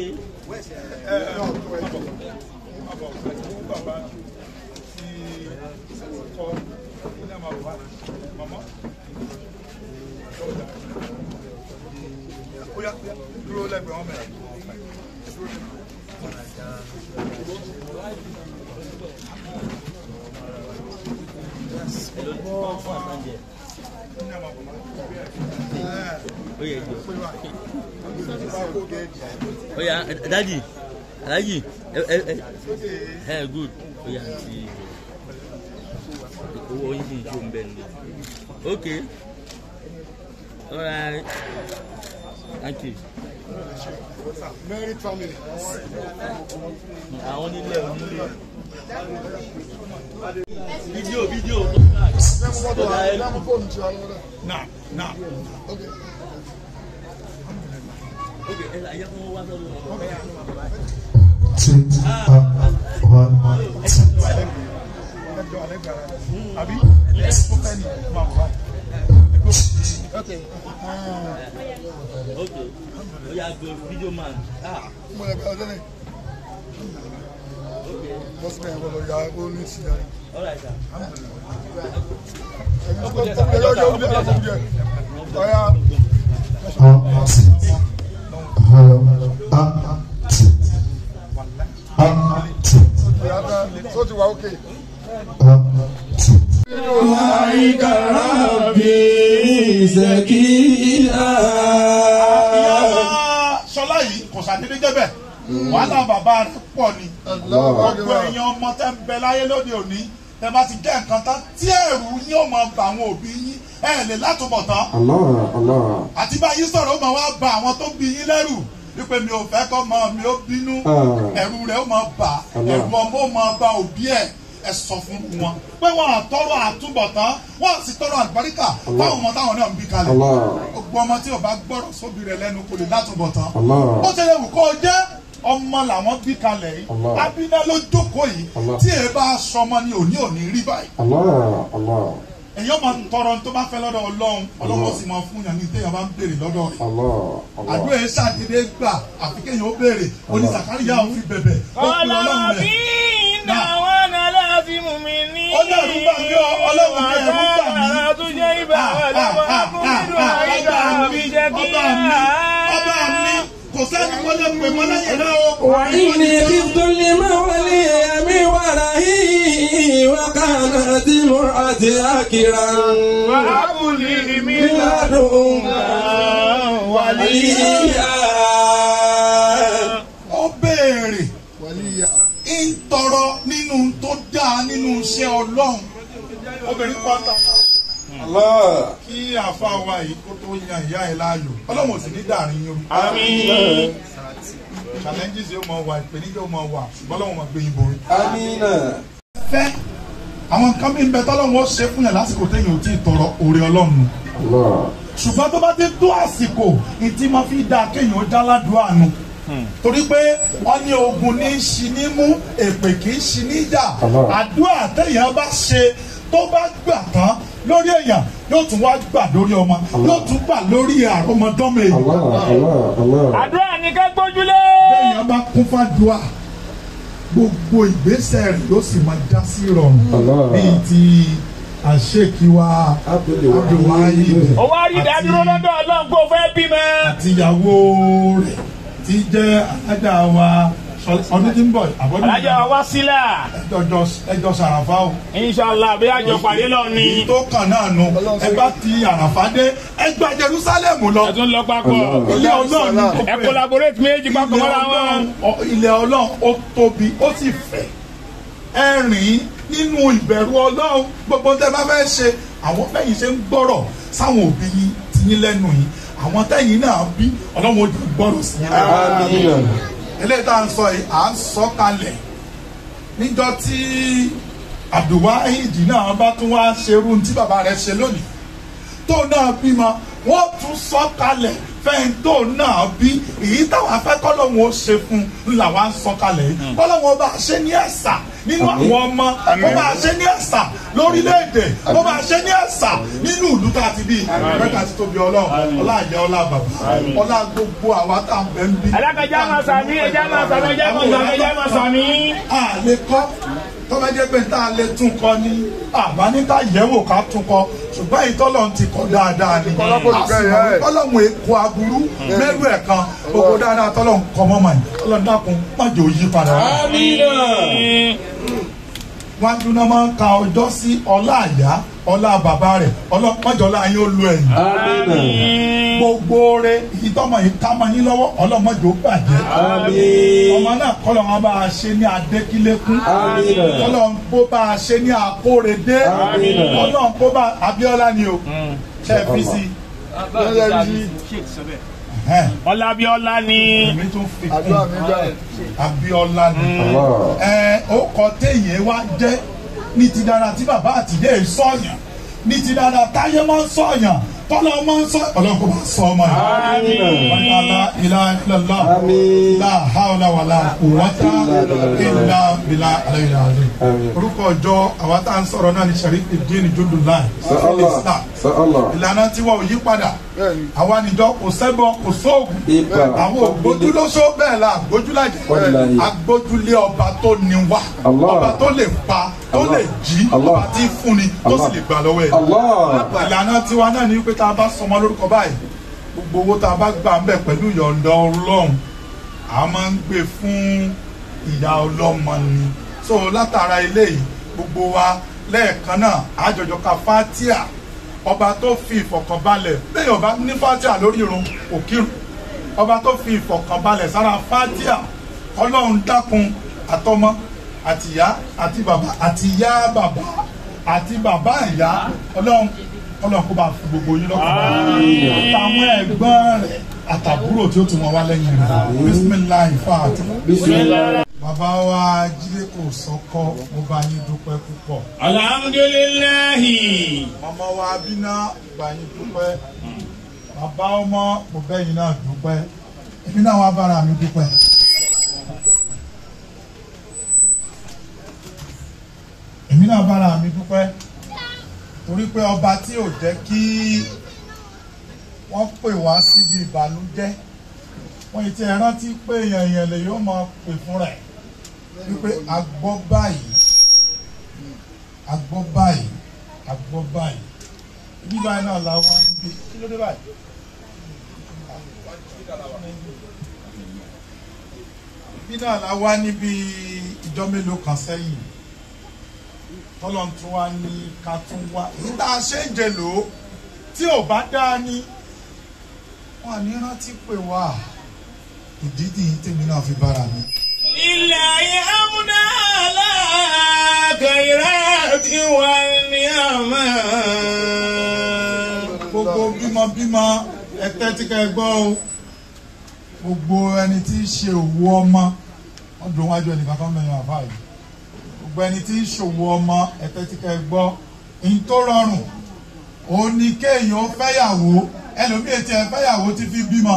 okay. ẹ ẹ ọ̀tọ̀ ẹ̀ àbọ̀ fún bàbá tí kọ́ ní àmà bàbá màmá. ó yá dúró lẹ́gbẹ̀ẹ́ wọn mẹ́rin. Hello, fún àtàǹjẹ. ní àmà bàbá. Ó yẹ jọ. Ó yá dádì alájì ẹ ẹ ẹ ẹ good. Ó yá àti owó yín sì ń jó ń bẹ̀ ni. Okay. Alright. Thank you. Married family. Àwọn onílé onílé. Fídíò fídíò. Ọ̀gá ẹ Have a phone to you. Now, now. Okay. Okay, ẹ ayé fún wa sọ́dọ̀ wọn. two, uh, one, two. Ẹjọ́ alẹ́ gbàrà. Àbí? Ó fẹ́ ni máa bọ̀ báyìí. Okay. Okay. Ó yá gbé fídíò man. Ah, Mo lè bẹ̀rẹ̀ lẹ́nu. okay. Bọ́sì mi àwọn ọ̀yà ó ní ìsìn yàrá. All right, sir. Ẹ̀yin tó kọ́ ẹ̀yọ́ ọjọ́ òbí ẹ̀ka fún díẹ̀. Ọ̀yà Uh, two. Hello. Uh, two. Uh, two. ọ̀yà tán. Sọ ti wà ókè. Uh, two. وعيك ربي زكيا ìyá sọlá yìí kò sàdédé jẹ́bẹ̀ wàhálà bàbá rẹ̀ pọ̀ ni gbogbo èèyàn ọmọ tẹ́ ń bẹ láyé lóde òní tẹ́ bá ti jẹ́ nǹkan tán tí ẹ̀rù yín ó máa bà àwọn òbí yín ẹ̀ lè látúbọ̀ tán الله الله àti báyìí sọ̀rọ̀ ó máa wá bà àwọn tó bí yín lẹ́rù wípé mi ò fẹ́ kọ́ mọ mi ó bínú Ah. ẹ̀rù rẹ̀ ó máa bà Allah. ẹ̀rù ọmọ ó máa bà òbí ẹ̀ ẹ sọ fún wọn pé wọn àtọrọ àtúbọ̀tán wọn sì tọrọ àlùbáríkà fáwọn ọmọ táwọn náà ń bí kalẹ̀ Allah. gbogbo ọmọ tí o bá gbọ́rọ̀ sóbì rẹ̀ lẹ́nu kò lè látúbọ̀tán Allah. ó ṣe lè wù kó o jẹ́ ọmọ làwọn bí kalẹ̀ yìí Allah. abiná ló jókòó yìí Allah. tí ẹ bá sọmọ ní òní òní rí báyìí الله الله èyàn máa ń tọrọ tó bá fẹ́ lọ́dọ̀ ọlọ́run ọlọ́run ó sì máa fún yàn ní téèyàn bá ń béèrè lọ́dọ̀ rẹ̀ الله àdúrà الله yẹn ṣàdédé gbà àfi kéèyàn ó béèrè oní Sàkáríyà ò fi bẹ̀bẹ̀ ó pe ọlọ́run rẹ̀ Náà. ó ní ẹ̀rú gbà mí ọ ọlọ́run ní ẹ̀rú gbà mí Ah, ah, ah, ah, ah, ọba mi ọba mi ọba mi kò sẹ́ni mo lè pè mọ́ lẹ́yìn náà o. وإني خفت المولي من ورائي وكانت امرأتي عاكرا وهب لي من من لدنك وليا ó béèrè Wàlíyà. ń tọrọ nínú tó dáa nínú iṣẹ́ ọlọ́run obìnrin pátá الله kí àfa wa yìí kó tó yan ìyá ẹ̀ láàyò ọlọ́run ò sì ní dàrin yín o آمين challenges yóò máa wà ìpèníjà yóò máa wà ṣùgbọ́n ọlọ́run máa gbé yín borí. آمين fẹ́ àwọn nǹkan bí ń bẹ tọ́lọ́run ó ṣe fún yàn lásìkò téèyàn ò tí ì tọrọ òrè ọlọ́run nù الله ṣùgbọ́n tó bá ti tó àsìkò ìtí máa fi dáa kéèyàn ó dá ládùúgbò nù torí pé wọ́n ní ogun ní í ṣi ní mú èpè kì í ṣi ní jà Allah. àdúrà téèyàn bá ṣe tó bá gbà tán lórí èèyàn yóò tún wá gbà lórí ọmọ yóò tún gbà lórí àrọmọdọ́mọ èèyàn الله الله الله àdúrà ní ká gbójúlé. téèyàn bá kún fàdúrà gbogbo ìgbésẹ̀ rẹ̀ yóò sì máa dá sí ìrọ̀rùn Allah. bíi ti àṣekiwa Abdulwahid ó wá rí ìdádúró lọ́dọ̀ ọlọ́run kó o fẹ́ bímọ. àtìyàwó rẹ̀ tí jẹ́ alájà wa ọdún tí ń bọ̀ àbọ̀dún alájà wa wá sílà. ẹjọ́ sàràfà o. inṣàlá bí àjọ pàdé lọ ni. èyí tó kàn náà nu ẹgbà ti àràfà dé ẹgbà Jerusalem lọ. ẹ tún lọ papọ̀. ilé ọlọ́run ní ẹ collaborate méjì papọ̀ ilé mọ́ra ọlọ́run wọn. ọ- ilé ọlọ́run ó tóbi ó sì fẹ̀ ẹ rìn nínú ìbẹ̀rù ọlọ́run gbogbo tẹ́ bá fẹ́ ṣe àwọn bẹ́yìn ṣe ń gbọ́rọ̀ sáwọn òbí yín ti yín lẹ́nu yìí àwọn tẹ́yìn náà bí ọlọ́run ó jù gbọ́rọ̀ sí yín lẹ́nu آمين eléyìí tá à ń sọ yìí à ń sọ kalẹ̀ níjọ́ tí Abdulwahid náà bá tún wá ṣerú tí bàbá rẹ̀ ṣe lónìí tó náà bímọ wọ́n tún sọ kalẹ̀ fẹ́ǹtò náà bí èyí táwọn afẹ́kọ́lọ́hún ó ṣe fún un làwọn á sọ kalẹ̀ yìí kọ́lọ́hún ọba ṣe ní ẹ̀sà nínú àwọn ọmọ ó bá ṣe ní ẹ̀sà lórílẹ̀‐èdè ó bá ṣe ní ẹ̀sà nínú ìlú tá a ti bí mẹ́ta ti tóbi ọlọ́run ọlá àjẹ́ ọlá bàbá ọlá gbogbo àwa tá à ń bẹ́ ń bí. alákàjá máa sàmí ẹjá máa sàmí ẹjá máa sàmí ẹjá máa sàmí. a lè kọ́ tọ́ba jẹ́ pé tá a lè tún kọ́ ni àbá ní ká yẹ̀wò ká tún kọ́ ṣùgbọ́n ìtọ́lọ̀ ti kọ́ dáadáa ni àsìmọ̀ tọ́lọ̀mù èkó aburú mẹ́rù ẹ̀ kan gbogbo dáadáa tọ́lọ̀ ń kọ́ mọ́mọ́ yìí tọ́lọ̀ ń dákun má jò yí padà. wájú náà máa ń ka ọjọ́ sí ọlá àyá ọlá bàbá rẹ̀ ọlọ́pàjọ́lá yín ó lu ẹ̀yìn gbogbo rẹ ìtọ́mọ yìí ká mọ yín lọ́wọ́ ọlọ́mọdé ó bàjẹ́. ọmọ náà kọ́lọ̀ wọn bá a ṣe ní adékílékún. kọ́lọ̀ ń kó bá a ṣe ní akórèdé. kọ́lọ̀ ń kó bá Abíọ́lá ni o. ṣe é fi si. ọlábíọ́lá ni. èmi tún fi kún Abíọ́lá ni. ẹ ó kọ téèyàn wá jẹ́ ní ti dára tí bàbá àtìlẹ́ sọ̀yàn ní ti dára táyé máa ń sọ̀yàn tọ́lọ́ máa ń sọ ọlọ́kọ̀ máa sọ ọmọ yìí. wàlá ilá ilàlá la hawla wàlá quwwata illa billah alayhi azim. orúkọ ọjọ́ àwa tá à ń sọ̀rọ̀ náà ní Sharifuddin Jundullah ìlànà tí wọn ò yí padà àwa nìjọ kò sẹ́bọ̀ kò sóògùn àwọn ògbójúlóṣó bẹ́ẹ̀ la àgbójúlájẹ agbójúlé ọba tó ní wá ọba tó lè pa tó lè jí ọba tí fúnni tó sì lè gbà lọ́wọ́ ẹ̀ ìlànà tiwa náà ní pé tá a bá sọmọ lórúkọ báyìí gbogbo owó tá a bá gbà ń bẹ̀ pẹ̀lú ìyọ̀ǹda ọlọ́run a máa ń gbé fún ìyá ọlọ́mọ ni so látara eléyìí gbogbo wa lẹ́ẹ̀kan náà àjọjọ ka fatia ọba tó fi ìfọ̀kànbalẹ̀ bẹ́ẹ̀ ọba ní fatia lórí irun òkírun ọba tó fi ìfọ̀kànbalẹ̀ sára fatia ọlọ́run dákun àtọmọ àtìyá àti bàbá àtìyá bàbá àti bàbá ìyá ọlọ́run ọlọ́run kó bá fi gbogbo yín lọ́kàn àtàwọn ẹ̀gbọ́n rẹ̀ àtàbúrò tí ó tún wọn wá lẹ́yìn rẹ̀ bisimilahi fàtí. bàbá wa jíde kò sọkọ mo bá yín dúpẹ́ púpọ̀. alhamdulilayi. màmá wa abiná bá yín dúpẹ́ bàbá ọmọ mo bẹ̀ yín náà dúpẹ́ èmi náà wá bára mi dúpẹ́. èmi náà bára mi dúpẹ́ torí pé ọba tí ò jẹ́ kí wọ́n pè wá síbi ìbànújẹ́ wọ́n ti ẹ̀ rántí pé èèyàn èèyàn lè yóò máa pè fún rẹ̀ wípé a gbọ́ báyìí a gbọ́ báyìí a gbọ́ báyìí ibi báyìí náà la wá níbi kí ló dé báyìí. ibi náà la wá níbi ìjọ mélòó kan sẹ́yìn tọ́lọ́n tún wá ní ká tún wá èyí tá a ṣe ń jẹ lò ó tí ò bá dáa ní wọn ní rántí pé wá ìdí nìyí tèmi náà fi bára mi. ilẹ̀ ayé amúná aláàkàyèrè tí wà ní àmà. gbogbo bímọbímọ ẹtẹ tí ká ẹ gbọ́ o gbogbo ẹni tí í ṣe òwò ọmọ wọn dùn wájú ẹnìkan kan mẹ́rin àbá yìí gbogbo ẹni tí ń ṣòwò ọmọ ẹ̀tẹ́ tí kẹ́ ẹ gbọ́ ní tó rọrùn òun ni kéèyàn ó fẹ́yàwó ẹlòmíì tí ẹ fẹ́yàwó ti fi bímọ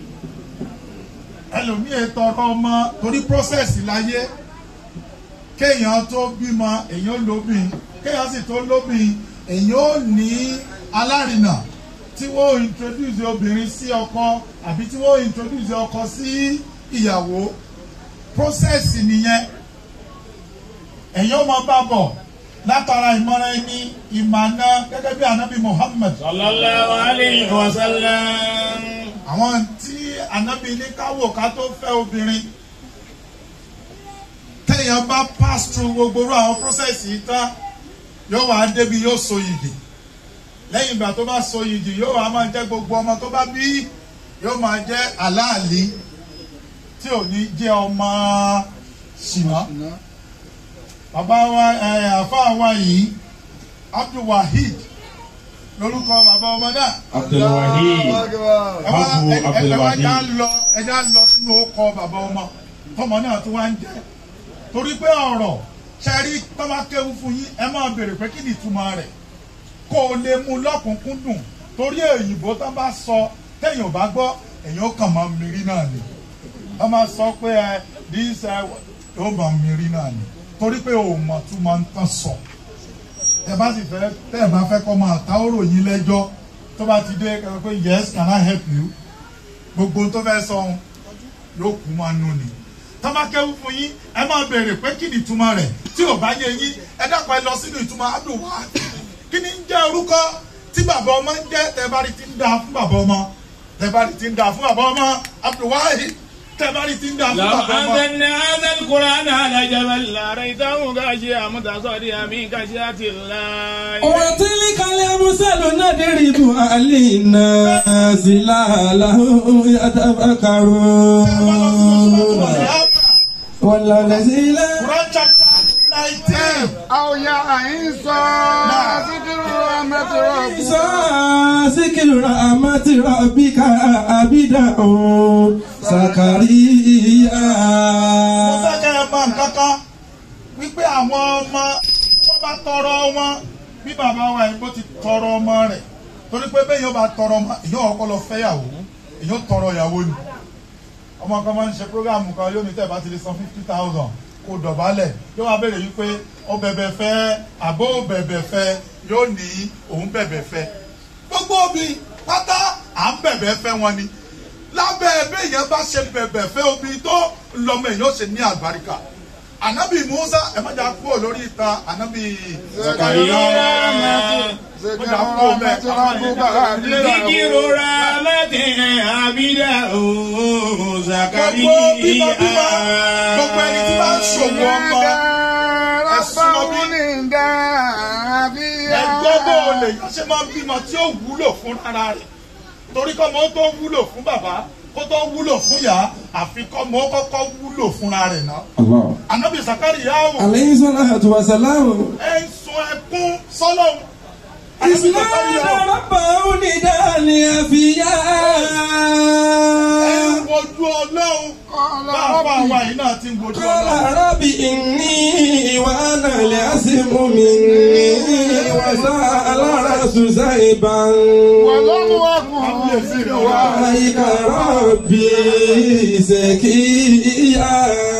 ẹlòmíì tọrọ ọmọ torí process láyé kéèyàn tó bímọ èyàn ó lóbìn kéèyàn sì tó lóbìn èyàn ó ní alárinà tí wọ́n introduce obìnrin sí ọkọ àbí tí wọ́n introduce ọkọ sí ìyàwó process nìyẹn ẹ̀yin ó máa bá bọ̀ látara ìmọ̀ràn ẹni ìmọ̀nà gẹ́gẹ́ bí anabi Muhammad. sallallahu alayhi wa sallam. àwọn tí anabi ní káwò ká tó fẹ́ obìnrin téèyàn bá pass through gbogbo irú àwọn process yìí tán yóò wá débi yóò so yìgì lẹ́yìn ìgbà tó bá so yìgì yóò wá máa jẹ́ gbogbo ọmọ tó bá bí yóò máa jẹ́ aláàlí tí ò ní jẹ́ ọmọ ṣìnà bàbá wa ẹ àfa wa yìí abdulwaheed lórúkọ bàbá ọmọ náà. abdulwaheed abu abdulwaheed ẹja lọ ẹja lọ sínú ọkọ bàbá ọmọ tọmọ náà tó wá ń jẹ torí pé ọ̀rọ̀ ṣẹrí tọmọ kéwú fún yín ẹ máa béèrè pé kí ni ìtumọ̀ rẹ̀ kó o lè mú lọ́kùnkúndùn torí èyìnbó tó bá sọ téèyàn ò bá gbọ́ èyàn kàn máa mìírí náà ni wọ́n máa sọ pé ẹ this ẹ ó máa mìírí náà ni torí pé òun mọ̀ tún máa ń tán sọ tẹ bá sì fẹ́ tẹ́ ẹ bá fẹ́ kọ́ máa ta ọ̀rọ̀ yín lẹ́jọ́ tó bá ti dé kẹ́ pé yes can I help you gbogbo tó fẹ́ sọ ohun yóò kú máa nù ni tọ́ba kẹ́wù fún yín ẹ máa béèrè pé kí ni ìtumọ̀ rẹ̀ tí ò bá yé yín ẹ dákun ẹ lọ sínú ìtumọ̀ abdulwa kí ni ń jẹ́ orúkọ tí bàbá ọmọ ń jẹ́ tẹ́bárí ti ń da fún bàbá ọmọ tẹ́bárí ti ń da fún bàbá ọmọ abdulwahi tẹ́bárí ti ń da fún لو bàbá ọmọ. أنزلنا هذا القرآن على جبل لرأيته خاشعا متصدعا من خشية الله وتلك الأمثال نضربها للناس لعلهم يتفكرون والذي لا Quran chapter nineteen. أو يا إنسان ذكر رحمة ربك ذكر رحمة ربك عبده زكريا mo fẹ́ kẹ́ ẹ mọ nǹkan kan wípé àwọn ọmọ wọ́n bá tọrọ wọn bí bàbá wa yìí bó ti tọrọ ọmọ rẹ̀ torí pé bẹ́ẹ̀ yóò bá tọrọ ọmọ èyàn ọkọ lọ fẹ́yàwó èyàn tọrọ ìyàwó ni ọmọ kan máa ń ṣe prógáàmù kan yóò ní tẹ̀ bá ti lè san fifty thousand kó dọ̀bálẹ̀ yóò wá béèrè wípé ó bẹ̀bẹ̀ fẹ́ àbó bẹ̀bẹ̀ fẹ́ yóò ní òun bẹ̀bẹ̀ fẹ́ gbogbo obì pátá à ń bẹ̀bẹ̀ fẹ́ wọn ni lábẹ́ ẹbẹ́ yẹn bá ṣe bẹ̀bẹ̀ fẹ́ omi tó lọ́mọ èèyàn ṣe ní àgbáríkà ànábì musa ẹ má jà kúrò lórí ìta ànábì zakariya ذكر رحمة ربك عبده ذكر رحمة عبده gbogbo bímọ bímọ gbogbo ẹni tí bá ń ṣòwò ọmọ ẹgbọ́ bó o lè yàn ṣe máa ń bímọ tí ó wúlò fún ara rẹ̀ torí kọ́ mọ́ tó wúlò fún bàbá kó tó wúlò fún ìyá àfi kọ́ mọ́ kọ́kọ́ wúlò fúnra rẹ̀ náà. الله ànábì zakariya o عليه الصلاة والسلام ẹ ń sun ẹkún sọ́lọ́hún. ànábì إسلام zakariya o ربه نداء لأفيا ẹ ń wojú ọlọ́run bàbá wa yìí náà ti ń wojú قال ọlọ́run. رب إني وأنا العصم مني وسأل رأس زيبا ولم أكن وإليك ربي زكيا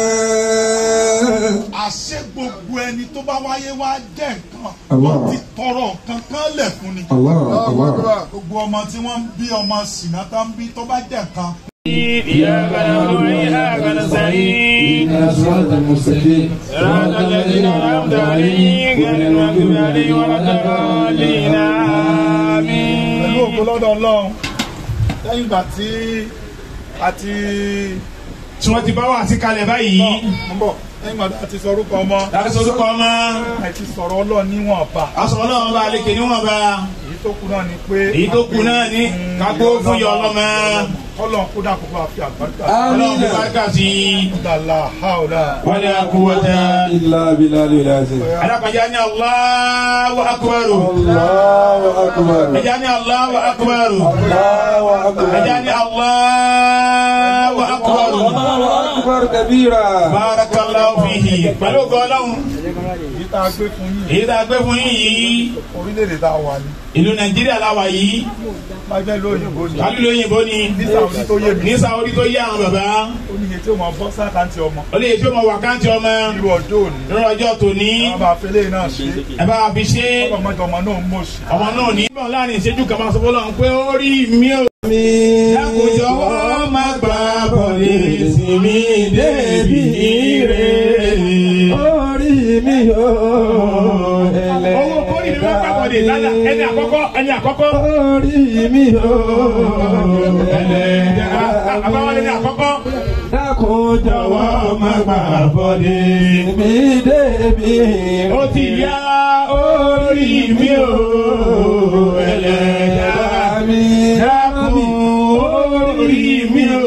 àṣẹ gbogbo ẹni tó bá wáyé wá jẹ́ nǹkan Allah. wọ́n ti tọrọ nǹkan kan lẹ̀ fún ni. الله الله gbogbo ọmọ tí wọ́n ń bí ọmọ sìnà tó ń bí tó bá jẹ́ nǹkan. إياك نعبد وإياك نستعين الصراط المستقيم صراط الذين أنعمت عليهم غير المغضوب عليهم ولا الضالين آمين pẹ̀lú ògo lọ́dọ̀ ọlọ́run lẹ́yìn ìgbà tí a ti tí wọ́n ti bá wà sí kalẹ̀ báyìí ń bọ̀ lẹ́yìn ìgbà tí a ti sọ orúkọ ọmọ láti sọ orúkọ ọmọ a ti sọ̀rọ̀ ọlọ́run níwọ̀nba aṣọ ọlọ́run bá lékè níwọ̀n bá èyí tó kù náà ni pé èyí tó kù náà ní kágbó fún yọ ọlọ́mọ ọlọ́run kó dà kó bá fi àgbàdo ọlọ́run fi bárkà sí dàlà haúdà wọlé akúwọ́tà إلا بالله العظيم alákọ̀ọ́jà ní Allahu akbar الله أكبر ẹja ní Allahu akbar الله أكبر ẹja ní Allahu akbar الله أكبر كبيرا barakallahu fihi pẹ̀lú gọ́ọ̀lọ́hún èyí tá a gbé fún yín èyí tá a gbé fún yín yìí orílẹ̀-èdè tá a wà ní ìlú Nàìjíríà láwa yìí bá jẹ́ lóyìnbó ni kálí lóyìnbó ni ní sàwùdí tó yé mi ní Saudi tó yé àwọn bàbá ó ní iye tí ó máa bọ́ sákàǹtì ọmọ ó lè ṣe ọmọ wákàtí ọmọ irú ọjọ́ òní lórí ọjọ́ tòní wọ́n bá fẹ́lẹ́ náà ṣe ẹ bá fi ṣe ọlọ́mọdé ọmọ náà ń mọ̀ sí. ọmọ náà ní. bọ́n láàrin ìṣẹ́jú kan máa sọ fún Ọlọ́run pé ó rí mi ò. dákòjọ́ má gbà bọ̀dé sí mi débi ire. orí mi ò ẹlẹ́. owó kórì mi má gbà bọ̀dé lálẹ́ ẹni àkọ́kọ́ ẹni àkọ́kọ́. orí mi ò ẹlẹ́dẹ̀ ẹlẹ́. àbáwọlé ní àkọ́kọ́. dákun jọ̀wọ́ má gbà bọ̀dé. mi débi ó ti yá orí mi ò ẹlẹ́dẹ̀ mi. dákun orí mi ò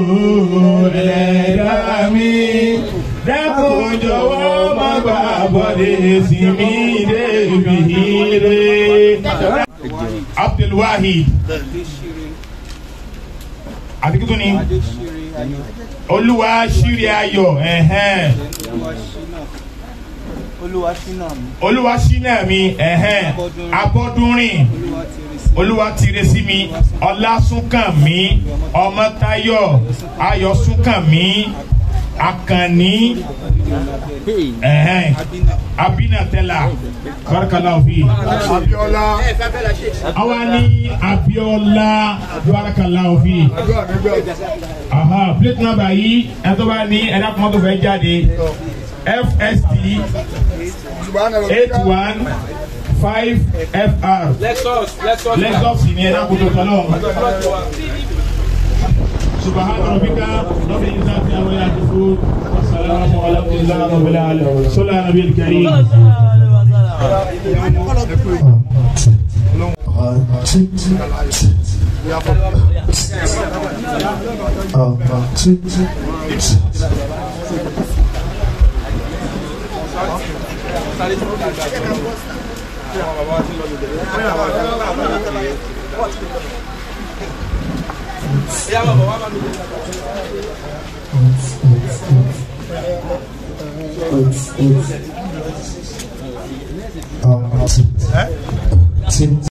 ẹlẹ́dàá mi dákun jọ̀wọ́ má gbà bọ́dé sí mi débi ire. Abdulwahid àti kí tó ni olúwa ṣírí ayọ̀ ẹ̀hẹ́n olúwa ṣínà mi olúwa ṣínà mi ẹ̀hẹ́n abọ́dúnrìn olúwa ti rí sí olúwa tire sí mi ọlásùnkànmí ọmọtayọ ayọ̀sùnkànmí akànní ẹ̀hẹ́n abinatẹ́lá barakallahu fi Abiola. àwa ní abiola barakallahu fi Àdúrà mi gbà. aha plate number yìí ẹ tó bá ní ẹ̀dá kan tó fẹ́ jáde fst Subhanallah. eight one five fr Lexus, Lexus. lexus ni ẹ̀dá kan tó tọ́lọ́ subahana rabbika rabbil izzati amma yasifun wa salamun ala alhamdulillahi rabbil alamin sallallahu ala nabiyil karim Uh,